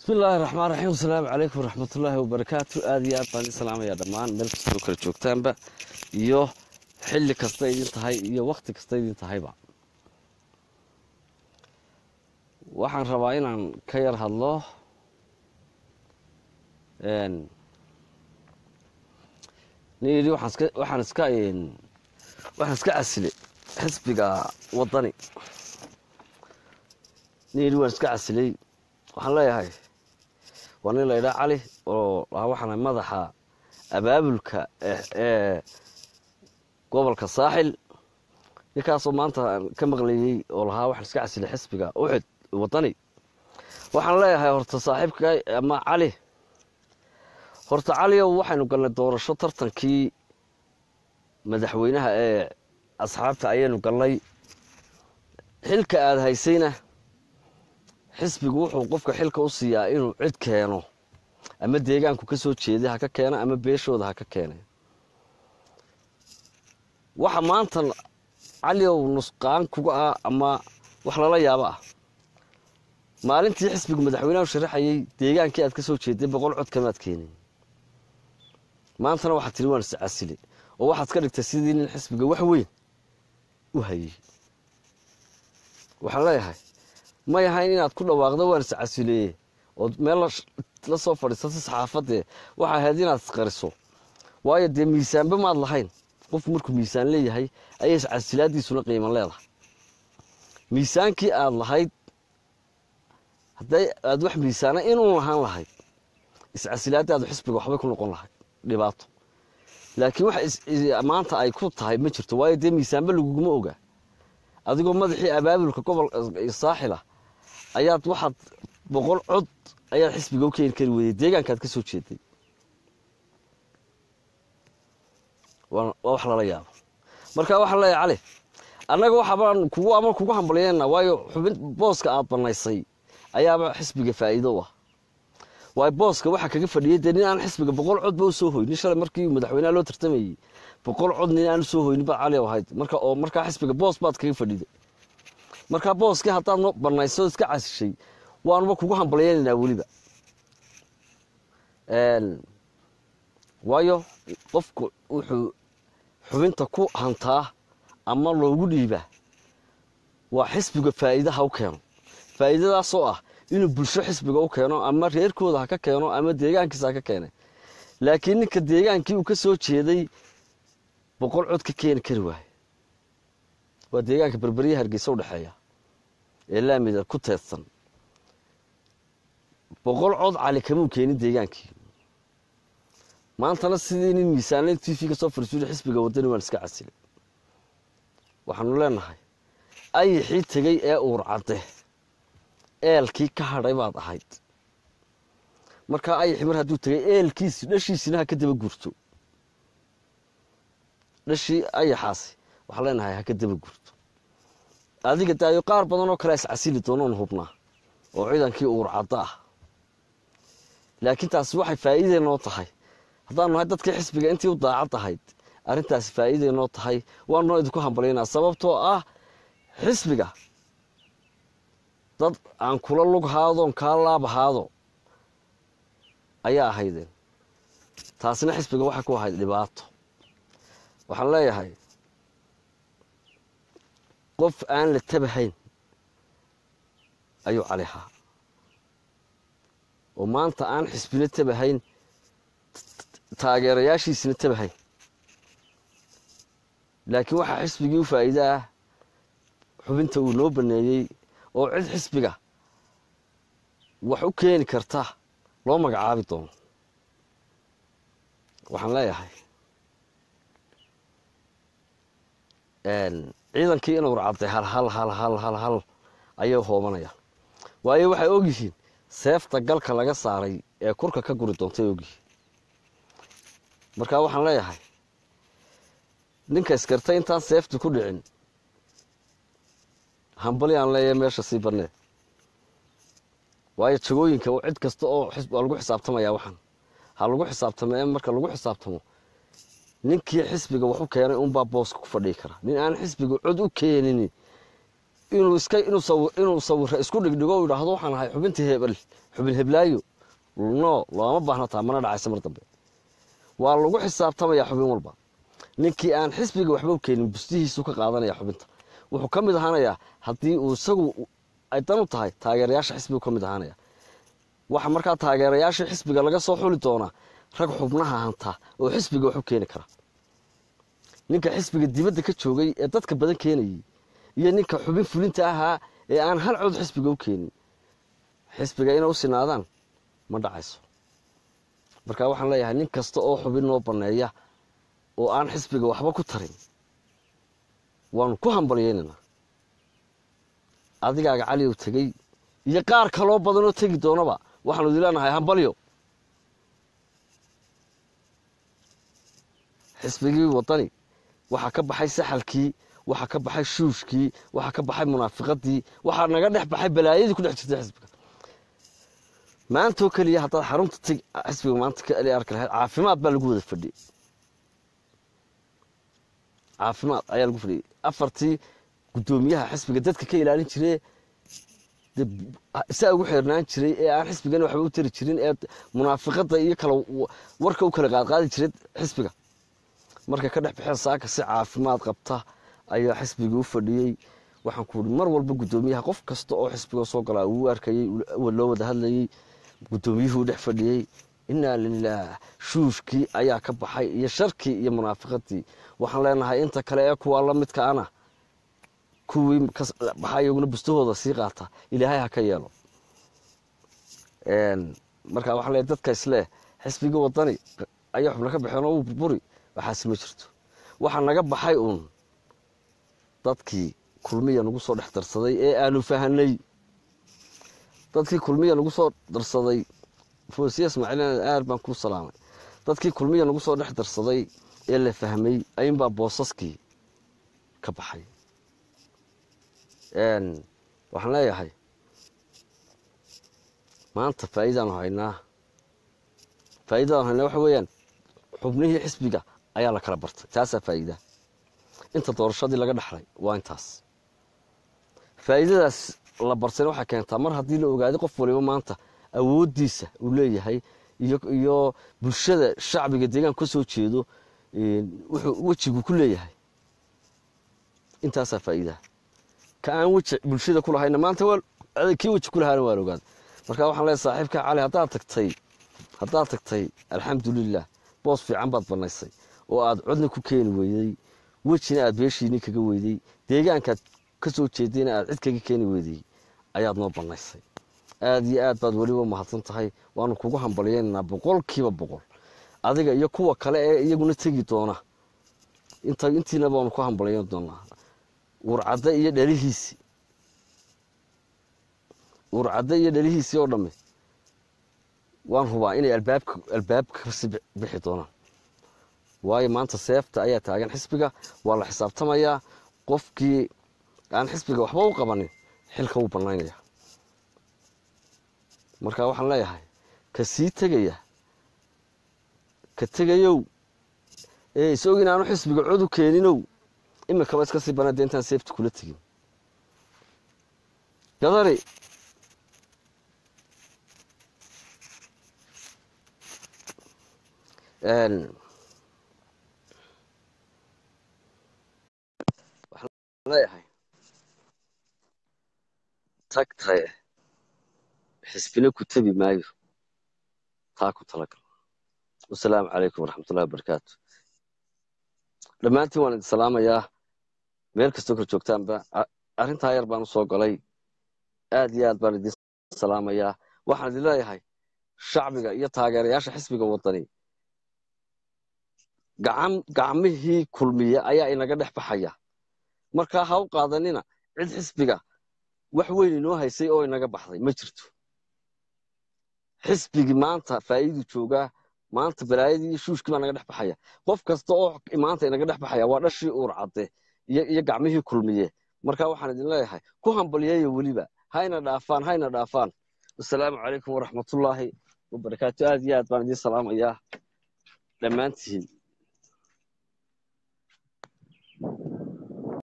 bismi illaahi raxmaan raxiim asalaamu calaykum waraxmatullaahi wabarakaatu aada iyo aad baan idin salaamayaa dhammaan meel kastoo kala joogtaanba iyo xilli kasta idin tahay iyo wakhti kasta idin tahayba waxaan rabaa inaan ka yar hadlo nin yidhi waxaan iska waxaan iska waxaan iska casilay xisbiga waddani nin yidhi waan iska casilay waxaan leeyahay waa nin la ydhaa cali oo lahaa waxaana madaxa abaabulka ee gobolka saaxil ninkaasoo maanta ka maqlayey oo lahaa waxaan iska casilay xisbiga uxud waddani waxaan leeyahay horta saaxiibka ama cali horta caliow waxaynu galnay doorasho tartankii madaxweynaha ee asxaabta ayaynu galnay xilka aada haysayna xisbigu wuxuu qofka xilka u siiyaa inuu cid keeno ama deegaanku ka soo jeeday ha ka keeno ama beeshooda ha ka keene waxa maanta caliow nusqaan kuga ah ama wax lala yaabo ah maalintii xisbigu madaxweynahu sharaxayey deegaankii aad ka soo jeeday boqol cod kamaad keenin maantana waxaad tiri waan iscasile oo waxaad ka dhigtay sidii nin xisbiga wax weyn u hayey waxaan leeyahay may ahayn inaad ku dhawaaqdo waan iscasileeye ood meel la soo fadhiisato saxaafadee waxay ahayd inaad isqariso waayo dee miisaanba maad lahayn qofku markuu miisaan leeyahay ayay iscasilaadiisuna qiiman leedahay miisaankii aad lahayd hadday aad wax miisaana inuu lahaan lahayd iscasilaadaadu xisbiga waxbay ku noqon lahayd dhibaato laakiin wax maanta ay ku tahay ma jirto waayo dee miisaanba laguguma oga adigoo madaxii abaabulka gobol saaxila ayaad waxaad boqol cod ayaad xisbiga u keeni kari weyday deegaankaad ka soo jeeday waa wax lala yaabo marka waxaan leeyahay cali annaga waxabaan kugu ama kugu hambalyeena waayo xubin booska aad banaysay ayaaba xisbiga faa'iido u ah waayo booska waxaa kaga fadhiyay dee nin aan xisbiga boqol codba u soo hoynin shalay markii madaxweynaha loo tartamayey boqol cod nin aan usoo hoynin baad cali ahayd marka oo markaa xisbiga boos baad kaga fadhiday markaa booskii haddaad no banayso iska casishay waanuba kugu hambalyeynanaa weliba waayo qofku wuxuu xubinta ku hantaa ama loogu dhiibaa waa xisbiga faa'iida ha u keeno faa'iidadaasoo ah inuu bulsho xisbiga u keeno ama reerkooda ha ka keeno ama deegaankiisa ha ka keene laakiin ninka deegaankii uu ka soo jeeday boqol cod ka keeni kari waaye waa deegaanka berberyaha hargeysa u dhexeeya ee laamida ku teedsan boqol cod cali kamuu keenin deegaankii maantana sidii nin miisaanle t v ka soo fariisuuli xisbiga waddani waan iska casilay waxaanu leenahay ayixii tegey ee uur cadde eelkii ka hadhay baad ahayd markaa ayixii mar hadduu tegey eelkiisi dhashiisina ha ka daba guurto dhashii ayaxaasi waxaan leenahay ha ka daba guurto adiga daayo qaar badan oo kale iscasili doonoon hubnaa oo ciidankii uur caddo ah laakiin taasi waxay faa'iiday noo tahay haddaanu nahay dadkii xisbiga intii u daacad ahayd arrintaasi faa'iiday noo tahay waanoo idinku hambalyaynaa sababtoo ah xisbiga dad aan kula lug haadoon kaa laab haado ayaa ahaydeen taasina xisbiga waxay ku ahayd dhibaato waxaan leeyahay qof aan la tabahayn ayuu cali ahaa oo maanta aan xisbina tabahayn taageerayaashiisina tabahayn laakiin waxaa xisbigii u faa'iide ah xubinta uu noo baneeyey oo cid xisbiga wax u keeni karta loo magacaabi doono waxaan leeyahay ciidankii inuu racabtay hal hal hal hal hal hal ayay hoobanayaan waayo waxay ogyihiin seefta galka laga saaray ee kurka ka guri doontay ogyihiin markaa waxaan leeyahay ninka iskartay intaan seefta ku dhicin hambali aan leeyahay meesha sii banneed waayo jagooyinka cid kasta oo waa lagu xisaabtamaya waxaan ha lagu xisaabtamo ee marka lagu xisaabtamo ninkii xisbiga wax u keenay unbaa booska ku fadhii kara nin aan xisbiga cod u keenin inuu iska inuu sawi inuu sawiro isku dhigdhigo u yidhaahdo waxaan ahay xubintii hebel xubin heblaayo no looma baahna taa mana dhacaysa mar dambe waa lagu xisaabtamayaa xubin walba ninkii aan xisbiga waxba u keenin bustihiisu ka qaadanaya xubinta wuxuu ka mid ahaanayaa haddii uu isagu ay dan u tahay taageerayaasha xisbigu ka mid ahaanaya waxa markaa taageerayaashii xisbiga laga soo xuli doonaa rag xubnaha hanta oo xisbiga wax u keeni kara ninka xisbiga dibadda ka joogay ee dadka badan keenayay iyo ninka xubin fulinta ahaa ee aan hal cod xisbiga u keenin xisbiga inay u sinaadaan ma dhacayso marka waxaan leeyahay nin kasta oo xubin noo banneeya oo aan xisbiga waxba ku tarin waanu ku hambalyaynaynaa adigaaga caliyow tegey iyo qaar kaloo badanoo tegi doonaba waxaanu idin leenahay hambalyo xisbigii wadani waxaa ka baxay saxalkii waxaa ka baxay shuushkii waxaa ka baxay munaafiqadii waxaa naga dhex baxay balaayadii ku dhex jirtay xisbiga maantoo keliya haddaad xarunta teg xisbiga maanta ka eli arki lahayd caafimaad baa lagu wada fadhiyey caafimaad ayaa lagu fadhiyey afartii guddoomiyaha xisbiga dadka ka ilaalin jiree saa ugu xeernaan jiray ee aan xisbigana waxba u tari jirin ee munaafiqada iyo kala warka u kala qaadqaadi jiray xisbiga markay ka dhex baxeen saaka si caafimaad qabta ayaa xisbigii u fadhiyey waxaan ku uhi mar walba guddoomiyaha qof kasta oo xisbiga soo galaa uu arkayey loo wada hadlayey guddoomiyuhuu dhex fadhiyey inaa lilaah shuushkii ayaa ka baxay iyo sharkii iyo munaafiqadii waxaan leenahay inta kale ee kuwaa la midka ana kuwii baxaa iyaguna bustahooda sii qaata ilaahay ha ka yeelo marka waxaan leeyahay dadka isleh xisbigii wadani ayaa xubna ka baxeen oo uu burburi waxaasi ma jirto waxaa naga baxay uun dadkii kulmiya nagu soo dhex darsaday ee aanu fahanay dadkii kulmiya nagu soo darsaday foosiya ismaaciil aad baan kuu salaamay dadkii kulmiya nagu soo dhex darsaday ee la fahmay ayuunbaa boosaskii ka baxay waxaan leeyahay maanta faa'iidaanu haynaa faa'iidadaanu haynaa waxa weeyaan xubnihii xisbiga ayaa la kala bartay taasaa faa'iida inta doorashadii laga dhexlay waa intaas faa'iidadaas la bartayna waxay keentaa mar haddii la ogaaday qof waliba maanta awooddiisa uu leeyahay iyo bulshada shacbiga deegaanka ka soo jeedo wuxuu wejigu ku leeyahay intaasaa faa'iidaa ka aan weji bulshada ku lahayna maanta kii weji ku lahaana waa la ogaaday marka waxaan leeyahay saaxiibka cali haddaad tagtay haddaad tagtay alxamdulilah boos fiican baad bannaysay oo aad codna ku keeni weyday wejina aad beeshiini kaga weyday deegaankaad ka soo jeedayna aad cid kaga keeni weyday ayaad noo bannaysay aada iyo aad baad weliba mahadsan tahay waanu kugu hambalyaynaynaa boqolkiiba boqol adiga iyo kuwa kale ee iyaguna tegi doona intiina baanu ku hambalyayn doonaa urcadde iyo dhalihiisii urcadde iyo dhalihiisii oo dhamme waan hubaa inay albaabka albaabka kasi bixi doonaan waayo maanta seefta ayaa taagan xisbiga waa la xisaabtamayaa qofkii aan xisbiga waxba u qabanin xilka wuu bannaynaya marka waxaan leeyahay ka sii tegaya ka tegayow ee isog inaanu xisbiga cod u keeninow imikaba iska sii banaa de intaan seefta kula tegin gadari waxaan leeyahay tagtaye xisbina ku tebi maayo taa ku talagal wasalaamu calaykum waraxmatullahi wabarakaatu dhammaantiin waan idin salaamayaa meel kastoo kala joogtaanba arrintaa yar baan u soo galay aad iyo aad baan idin salaamayaa waxaan idin leeyahay shacbiga iyo taageerayaasha xisbiga wadani gacmihii kulmiye ayaa inaga dhex baxaya markaa ha u qaadanina cid xisbiga wax weyn inoo haysay oo inaga baxday ma jirto xisbigii maanta faa'iidu joogaa maanta balaayadii iyo shuushkii baa naga dhex baxaya qof kasta oo maanta inaga dhex baxaya waa dhashii uur cadde iyo gacmihii kulmiye markaa waxaan idin leeyahay ku hambalyeeya weliba hayna dhaafaan hayna dhaafaan wasalaamu calaykum waraxmatullaahi wabarakaatu aad iyo aad baan idiin salaamayaa dhammaantihiin